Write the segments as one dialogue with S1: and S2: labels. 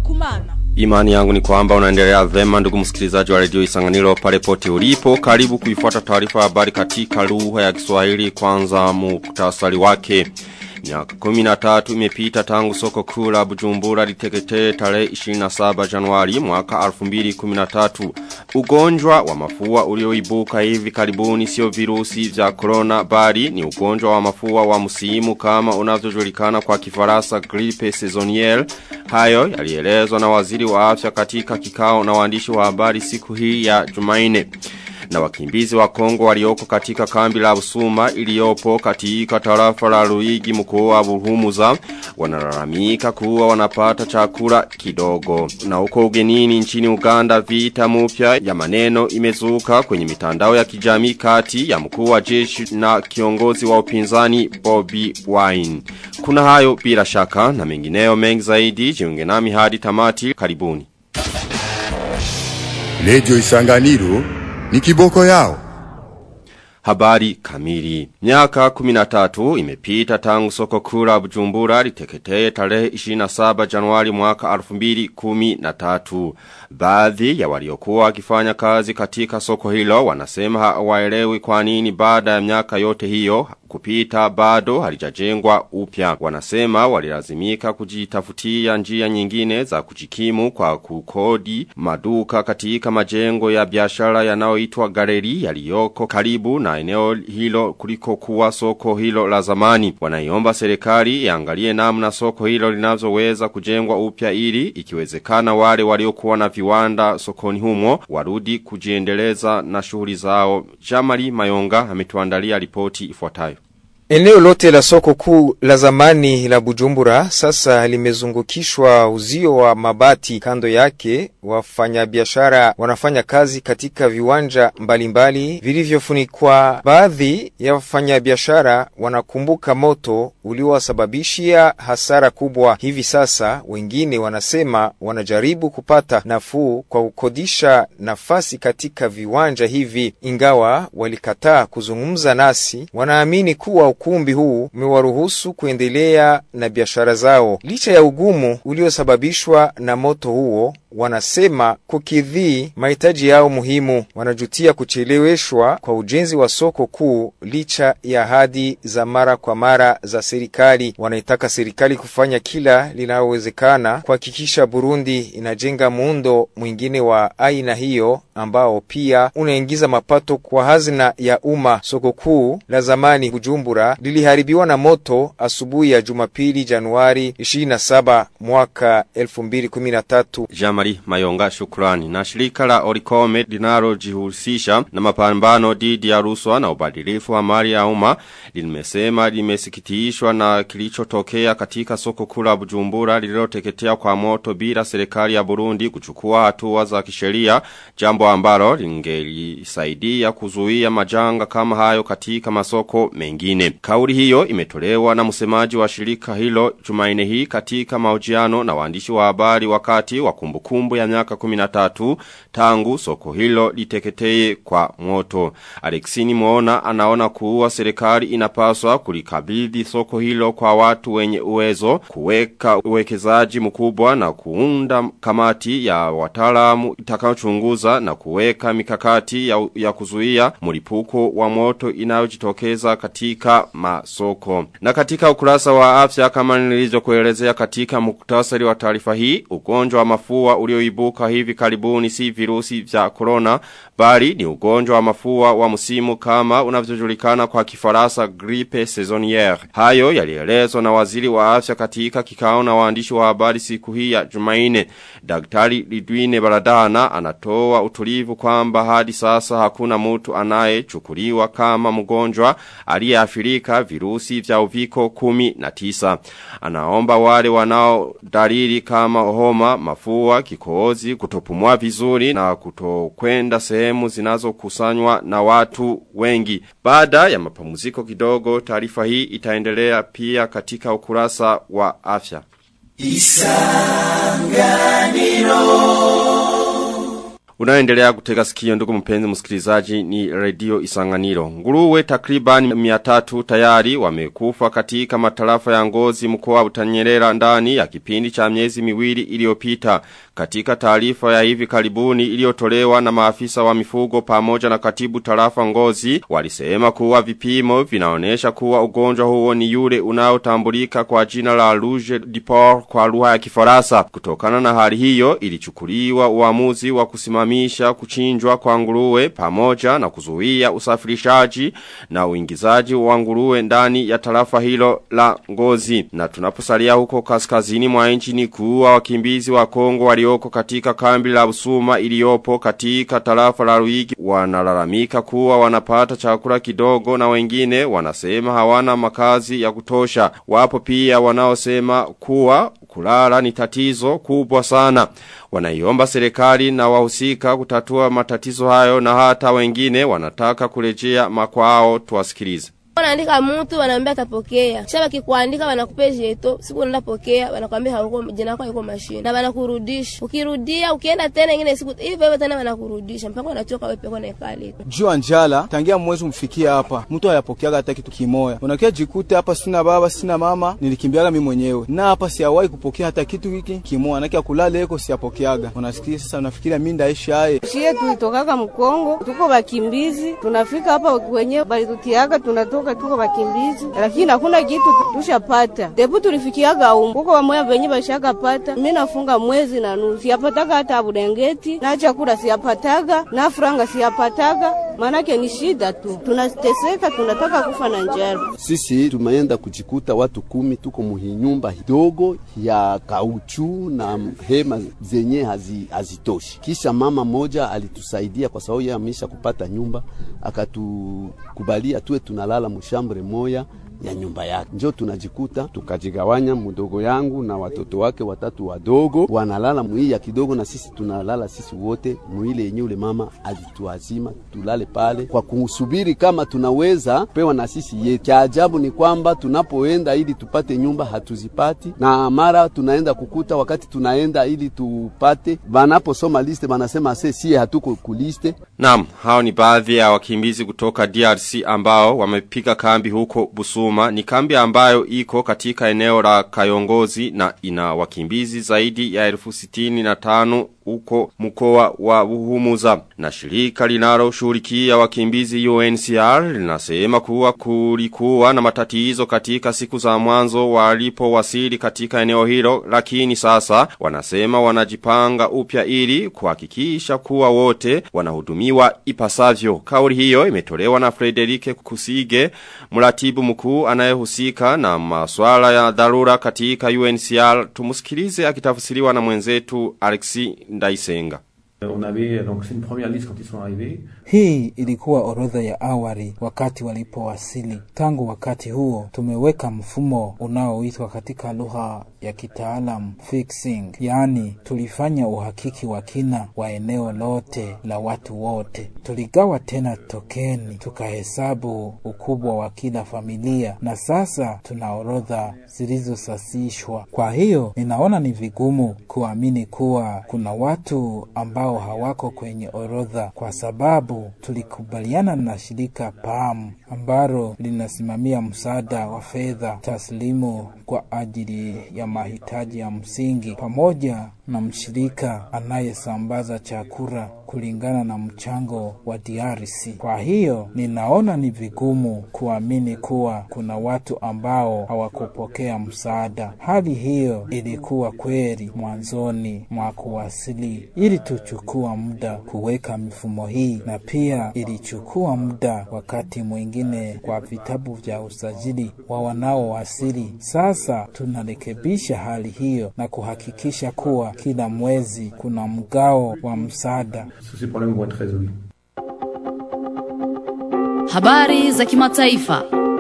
S1: kumana.
S2: Imani yangu ni kwamba unaendelea vema ndugu msikilizaji wa redio Isanganiro pale pote ulipo. Karibu kuifuata taarifa ya habari katika lugha ya Kiswahili kwanza muktasari wake. Miaka 13 imepita tangu soko kuu la Bujumbura liteketee tarehe 27 Januari mwaka 2013. Ugonjwa wa mafua ulioibuka hivi karibuni sio virusi vya corona bali ni ugonjwa wa mafua wa msimu kama unavyojulikana kwa Kifaransa grippe saisonnière. Hayo yalielezwa na waziri wa afya katika kikao na waandishi wa habari siku hii ya Jumanne na wakimbizi wa Kongo walioko katika kambi la Usuma iliyopo katika tarafa la Ruigi mkoa wa Buhumuza wanalalamika kuwa wanapata chakula kidogo. Na huko ugenini nchini Uganda vita mpya ya maneno imezuka kwenye mitandao ya kijamii kati ya mkuu wa jeshi na kiongozi wa upinzani Bobby Wine. Kuna hayo bila shaka na mengineo mengi zaidi jiunge nami hadi tamati karibuni.
S3: Lejo Isanganiro ni kiboko yao.
S2: Habari kamili. Miaka 13 imepita tangu soko kula bujumbura liteketee tarehe 27 januari mwaka 2013. Baadhi ya waliokuwa wakifanya kazi katika soko hilo wanasema hawaelewi kwa nini baada ya miaka yote hiyo kupita bado halijajengwa upya. Wanasema walilazimika kujitafutia njia nyingine za kujikimu kwa kukodi maduka katika majengo ya biashara yanayoitwa galeri yaliyoko karibu na eneo hilo kuliko kuwa soko hilo la zamani. Wanaiomba serikali iangalie namna soko hilo linazoweza kujengwa upya ili ikiwezekana wale waliokuwa na viwanda sokoni humo warudi kujiendeleza na shughuli zao. Jamali Mayonga ametuandalia ripoti ifuatayo.
S4: Eneo lote la soko kuu la zamani la Bujumbura sasa limezungukishwa uzio wa mabati. Kando yake wafanyabiashara wanafanya kazi katika viwanja mbalimbali vilivyofunikwa. Baadhi ya wafanyabiashara wanakumbuka moto uliowasababishia hasara kubwa. Hivi sasa wengine wanasema wanajaribu kupata nafuu kwa kukodisha nafasi katika viwanja hivi, ingawa walikataa kuzungumza nasi. Wanaamini kuwa ukumbi huu umewaruhusu kuendelea na biashara zao licha ya ugumu uliosababishwa na moto huo. Wanasema kukidhii mahitaji yao muhimu. Wanajutia kucheleweshwa kwa ujenzi wa soko kuu licha ya ahadi za mara kwa mara za serikali. Wanaitaka serikali kufanya kila linalowezekana kuhakikisha Burundi inajenga muundo mwingine wa aina hiyo ambao pia unaingiza mapato kwa hazina ya umma. Soko kuu la zamani Bujumbura liliharibiwa na moto asubuhi ya Jumapili Januari 27 mwaka 2013.
S2: Jamari Mayonga shukrani. Na shirika la Orikome linalojihusisha na mapambano dhidi ya rushwa na ubadilifu wa mali ya umma limesema limesikitishwa na kilichotokea katika soko kula Bujumbura lililoteketea kwa moto bila serikali ya Burundi kuchukua hatua za kisheria jambo ambalo lingelisaidia kuzuia majanga kama hayo katika masoko mengine. Kauli hiyo imetolewa na msemaji wa shirika hilo Jumaine hii katika mahojiano na waandishi wa habari wakati wa kumbukumbu ya miaka 13 tangu soko hilo liteketee kwa moto. Alexini Muona anaona kuwa serikali inapaswa kulikabidhi soko hilo kwa watu wenye uwezo, kuweka uwekezaji mkubwa na kuunda kamati ya wataalamu itakayochunguza na kuweka mikakati ya, ya kuzuia mlipuko wa moto inayojitokeza katika masoko. Na katika ukurasa wa afya kama nilivyokuelezea katika muktasari wa taarifa hii, ugonjwa wa mafua ulioibuka hivi karibuni si virusi vya corona bali ni ugonjwa wa mafua wa msimu kama unavyojulikana kwa kifaransa grippe saisonnière. Hayo yalielezwa na waziri wa afya katika kikao na waandishi wa habari siku hii ya Jumaine. Daktari Lidwine Baradana anatoa utulivu kwamba hadi sasa hakuna mtu anayechukuliwa kama mgonjwa aliyeathirika virusi vya uviko kumi na tisa. Anaomba wale wanao dalili kama homa, mafua, kikohozi, kutopumua vizuri na kutokwenda sehemu zinazokusanywa na watu wengi. Baada ya mapumziko kidogo, taarifa hii itaendelea pia katika ukurasa wa afya. Unaendelea kutega sikio ndugu mpenzi msikilizaji ni redio Isanganiro. Nguruwe takriban 300 tayari wamekufa katika matarafa ya ngozi mkoa wa Butanyerera ndani ya kipindi cha miezi miwili iliyopita. Katika taarifa ya hivi karibuni iliyotolewa na maafisa wa mifugo pamoja na katibu tarafa ngozi walisema kuwa vipimo vinaonesha kuwa ugonjwa huo ni yule unaotambulika kwa jina la Rouge du Port kwa lugha ya Kifaransa. Kutokana na hali hiyo ilichukuliwa uamuzi wa kusimamisha kuchinjwa kwa nguruwe pamoja na kuzuia usafirishaji na uingizaji wa nguruwe ndani ya tarafa hilo la ngozi. Na tunaposalia huko kaskazini mwa nchi ni kuwa wakimbizi wa Kongo walioko katika kambi la Busuma iliyopo katika tarafa la Ruigi wanalalamika kuwa wanapata chakula kidogo na wengine wanasema hawana makazi ya kutosha. Wapo pia wanaosema kuwa kulala ni tatizo kubwa sana. Wanaiomba serikali na wahusika kutatua matatizo hayo na hata wengine wanataka kurejea makwao tuwasikilize.
S1: Wanaandika mtu wanaambia atapokea. Kisha wakikuandika wanakupa jeto, siku unaenda pokea, wanakuambia hauko jina lako haiko mashine. Na wanakurudisha. Ukirudia ukienda tena ingine siku hivyo hivyo tena wanakurudisha mpaka unachoka wewe pekoni kale.
S5: Jua njala tangia mwezi mfikia hapa. Mtu hayapokeaga hata kitu kimoya. Unakia jikute hapa sina baba, sina mama, nilikimbiaga mimi mwenyewe. Na hapa siawahi kupokea hata kitu hiki kimoya. Nakia kulala eko siapokeaga. Unasikia sasa unafikiria mimi ndaishi haye.
S6: Shie tulitokaga Mkongo, tuko bakimbizi, tunafika hapa wenyewe balitutiaga tunatoka kutoka tuko bakimbizi, lakini hakuna kitu tushapata. Debu tulifikiaga umu huko wamoya venye bashaka pata. Mimi nafunga mwezi na nusu, siyapataga hata budengeti na chakula siyapataga na franga siyapataga, maanake ni shida tu, tunateseka, tunataka kufa na njara.
S7: Sisi tumeenda kujikuta watu kumi, tuko muhinyumba hidogo ya kauchu na hema zenye hazi, hazitoshi. Kisha mama moja alitusaidia kwa sababu yeye amesha kupata nyumba, akatukubalia tuwe tunalala mushambre moya ya nyumba yake. Njo tunajikuta tukajigawanya, mdogo yangu na watoto wake watatu wadogo wanalala mwii ya kidogo, na sisi tunalala sisi wote mwile yenye ule mama alituazima tulale pale kwa kusubiri kama tunaweza pewa na sisi yetu. Cha ajabu ni kwamba tunapoenda ili tupate nyumba hatuzipati, na mara tunaenda kukuta wakati tunaenda ili tupate, banaposoma liste banasema se sie hatuko kuliste.
S2: Naam, hao ni baadhi ya wakimbizi kutoka DRC ambao wamepiga kambi huko Busuma. Ni kambi ambayo iko katika eneo la Kayongozi na ina wakimbizi zaidi ya elfu sitini na tano uko mkoa wa Buhumuza. Na shirika linaloshughulikia wakimbizi UNCR linasema kuwa kulikuwa na matatizo katika siku za mwanzo walipowasili katika eneo hilo, lakini sasa wanasema wanajipanga upya ili kuhakikisha kuwa wote wanahudumiwa ipasavyo. Kauli hiyo imetolewa na Frederike Kusige, mratibu mkuu anayehusika na masuala ya dharura katika UNCR. Tumusikilize akitafsiriwa na mwenzetu Alexi Ndaisenga.
S8: On avait donc c'est une première liste quand ils sont arrivés.
S9: Hii ilikuwa orodha ya awali wakati walipowasili. Tangu wakati huo tumeweka mfumo unaoitwa katika lugha ya kitaalam fixing, yaani tulifanya uhakiki wa kina wa eneo lote la watu wote. Tuligawa tena tokeni, tukahesabu ukubwa wa kila familia, na sasa tuna orodha zilizosasishwa. Kwa hiyo ninaona ni vigumu kuamini kuwa kuna watu ambao hawako kwenye orodha kwa sababu tulikubaliana na shirika PAM ambalo linasimamia msaada wa fedha taslimu kwa ajili ya mahitaji ya msingi pamoja na mshirika anayesambaza chakula kulingana na mchango wa DRC. Kwa hiyo ninaona ni vigumu kuamini kuwa kuna watu ambao hawakupokea msaada. Hali hiyo ilikuwa kweli mwanzoni mwa kuwasili. Ili tuchukua muda kuweka mifumo hii, na pia ilichukua muda wakati mwingine kwa vitabu vya usajili wa wanaowasili. Sasa tunarekebisha hali hiyo na kuhakikisha kuwa kila mwezi kuna mgao wa msaada.
S8: Ces problèmes vont être résolus.
S10: Habari za kimataifa.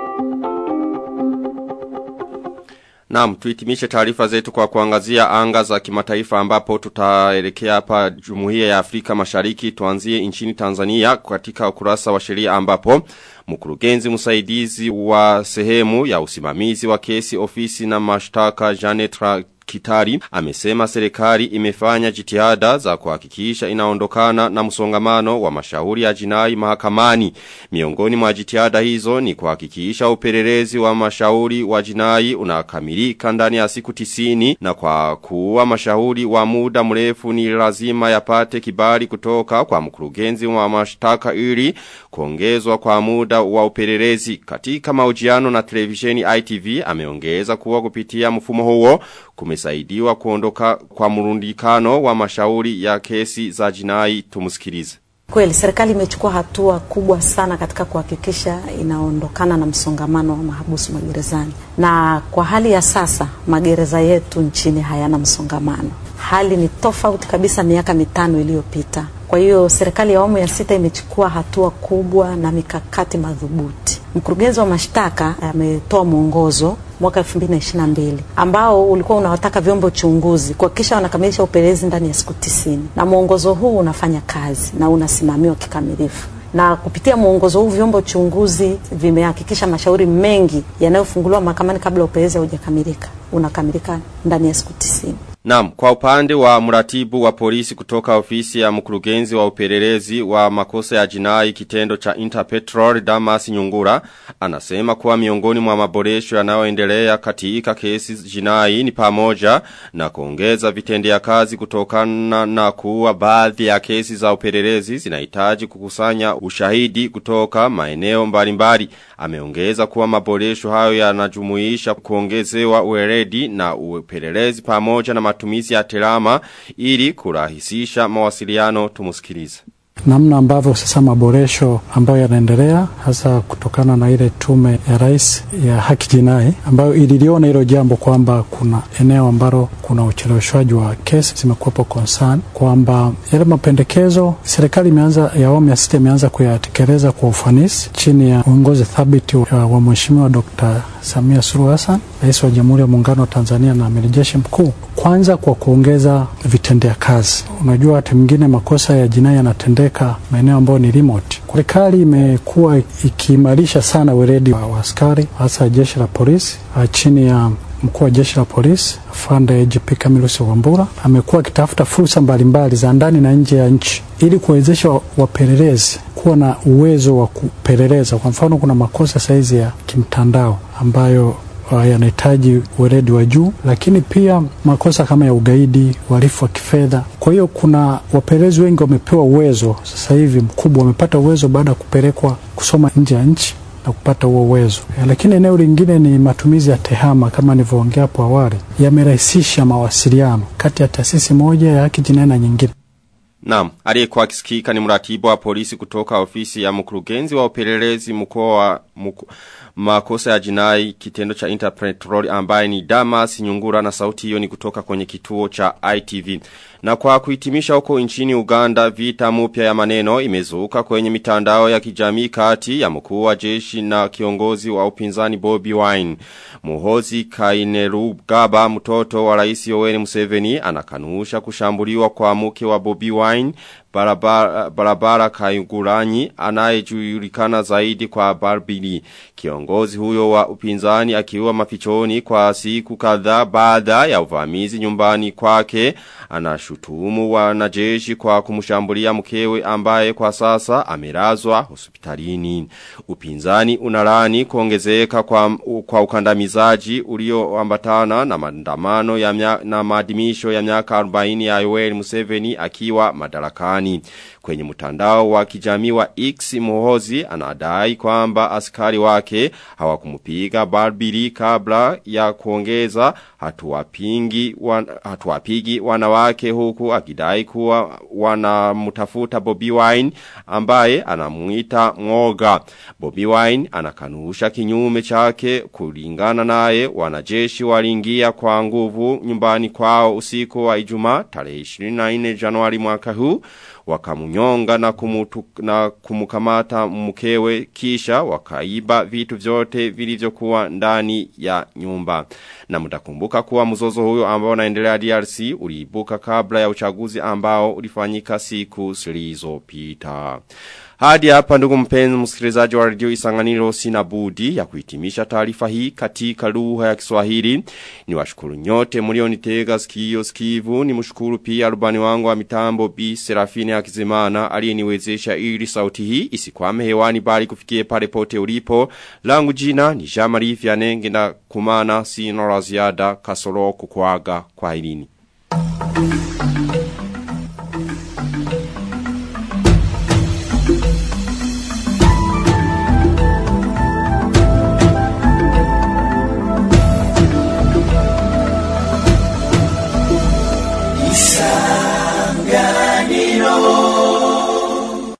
S2: Naam, tuhitimishe taarifa zetu kwa kuangazia anga za kimataifa ambapo tutaelekea hapa Jumuiya ya Afrika Mashariki tuanzie nchini Tanzania katika ukurasa wa sheria ambapo mkurugenzi msaidizi wa sehemu ya usimamizi wa kesi ofisi na mashtaka Janet Kitari amesema serikali imefanya jitihada za kuhakikisha inaondokana na msongamano wa mashauri ya jinai mahakamani. Miongoni mwa jitihada hizo ni kuhakikisha upelelezi wa mashauri wa jinai unakamilika ndani ya siku tisini na kwa kuwa mashauri wa muda mrefu ni lazima yapate kibali kutoka kwa mkurugenzi wa mashtaka ili kuongezwa kwa muda wa upelelezi. Katika mahojiano na televisheni ITV ameongeza kuwa kupitia mfumo huo kumesaidiwa kuondoka kwa mrundikano wa mashauri ya kesi za jinai tumusikilize.
S11: Kweli serikali imechukua hatua kubwa sana katika kuhakikisha inaondokana na msongamano wa mahabusu magerezani, na kwa hali ya sasa magereza yetu nchini hayana msongamano. Hali ni tofauti kabisa miaka mitano iliyopita. Kwa hiyo serikali ya awamu ya sita imechukua hatua kubwa na mikakati madhubuti. Mkurugenzi wa mashtaka ametoa mwongozo mwaka 2022 ambao ulikuwa unawataka vyombo chunguzi kuhakikisha wanakamilisha upelelezi ndani ya siku tisini, na mwongozo huu unafanya kazi na unasimamiwa kikamilifu na kupitia mwongozo huu vyombo chunguzi vimehakikisha mashauri mengi yanayofunguliwa mahakamani kabla upelelezi haujakamilika unakamilika ndani ya siku tisini.
S2: Naam, kwa upande wa mratibu wa polisi kutoka ofisi ya mkurugenzi wa upelelezi wa makosa ya jinai kitendo cha Interpetrol Damas Nyungura, anasema kuwa miongoni mwa maboresho yanayoendelea katika kesi jinai ni pamoja na kuongeza vitendea kazi kutokana na kuwa baadhi ya kesi za upelelezi zinahitaji kukusanya ushahidi kutoka maeneo mbalimbali. Ameongeza kuwa maboresho hayo yanajumuisha kuongezewa uweledi na upelelezi pamoja na matumizi ya telama ili kurahisisha mawasiliano tumusikilize.
S12: namna ambavyo sasa maboresho ambayo yanaendelea hasa kutokana na ile tume ya rais ya haki jinai ambayo ililiona hilo jambo kwamba kuna eneo ambalo kuna ucheleweshwaji wa kesi zimekuwepo concern kwamba yale mapendekezo serikali imeanza ya awamu ya sita imeanza kuyatekeleza kwa ufanisi chini ya uongozi thabiti wa, wa mheshimiwa Dr. Samia Suluhu Hassan rais wa Jamhuri ya Muungano wa Tanzania na amiri jeshi mkuu, kwanza kwa kuongeza vitendea kazi. Unajua, wakati mwingine makosa ya jinai yanatendeka maeneo ambayo ni remote. Serikali imekuwa ikiimarisha sana weledi wa, wa askari hasa jeshi la polisi chini ya mkuu wa jeshi la polisi afande IGP Camillus Wambura amekuwa akitafuta fursa mbalimbali za ndani na nje ya nchi ili kuwezesha wapelelezi kuwa na uwezo wa kupeleleza. Kwa mfano, kuna makosa saizi ya kimtandao ambayo uh, yanahitaji weledi wa juu, lakini pia makosa kama ya ugaidi, uhalifu wa kifedha. Kwa hiyo kuna wapelelezi wengi wamepewa uwezo sasa hivi mkubwa, wamepata uwezo baada ya kupelekwa kusoma nje ya nchi na kupata huo uwezo. Lakini eneo lingine ni matumizi ya tehama, kama nilivyoongea hapo awali, yamerahisisha mawasiliano kati ya taasisi moja ya haki jinai na nyingine.
S2: Naam, aliyekuwa akisikika ni mratibu wa polisi kutoka ofisi ya mkurugenzi wa upelelezi mkoa wa mku, makosa ya jinai kitendo cha Interpetrol ambaye ni Damas Nyungura na sauti hiyo ni kutoka kwenye kituo cha ITV. Na kwa kuhitimisha huko nchini Uganda vita mpya ya maneno imezuka kwenye mitandao ya kijamii kati ya mkuu wa jeshi na kiongozi wa upinzani Bobby Wine. Muhozi Kainerugaba mtoto wa rais Yoweri Museveni anakanusha kushambuliwa kwa mke wa Bobby Wine barabara, barabara kaiguranyi anayejulikana zaidi kwa Barbili. Kiongozi huyo wa upinzani akiwa mafichoni kwa siku kadhaa baada ya uvamizi nyumbani kwake anashutumu wanajeshi kwa kumshambulia mkewe ambaye kwa sasa amelazwa hospitalini. Upinzani unalani kuongezeka kwa, kwa ukandamizaji ulioambatana na maandamano ya mya, na maadhimisho ya miaka 40 ya Yoweri Museveni akiwa madarakani. Kwenye mtandao wa kijamii wa X Muhozi anadai kwamba askari wake hawakumupiga Barbiri kabla ya kuongeza hatuwapingi wan, hatuwapigi wanawake huku akidai kuwa wanamtafuta Bobby Wine ambaye anamuita ngoga. Bobby Wine anakanusha kinyume chake kulingana naye wanajeshi waliingia kwa nguvu nyumbani kwao usiku wa Ijumaa tarehe 24 Januari mwaka huu wakamunyonga na, kumutu, na kumukamata mkewe kisha wakaiba vitu vyote vilivyokuwa ndani ya nyumba. Na mtakumbuka kuwa mzozo huyo ambao unaendelea DRC uliibuka kabla ya uchaguzi ambao ulifanyika siku zilizopita. Hadi hapa ndugu mpenzi msikilizaji wa radio Isanganiro sina budi ya kuhitimisha taarifa hii katika lugha ya Kiswahili. Ni washukuru nyote mlionitega sikio sikivu. Ni mshukuru pia rubani wangu wa mitambo B Serafine Akizimana aliyeniwezesha ili sauti hii isikwame hewani bali kufikie pale pote ulipo. Langu jina ni Jean-Marie Vianney ngenda kumana sino la ziada kasoro kukwaga kwa hilini.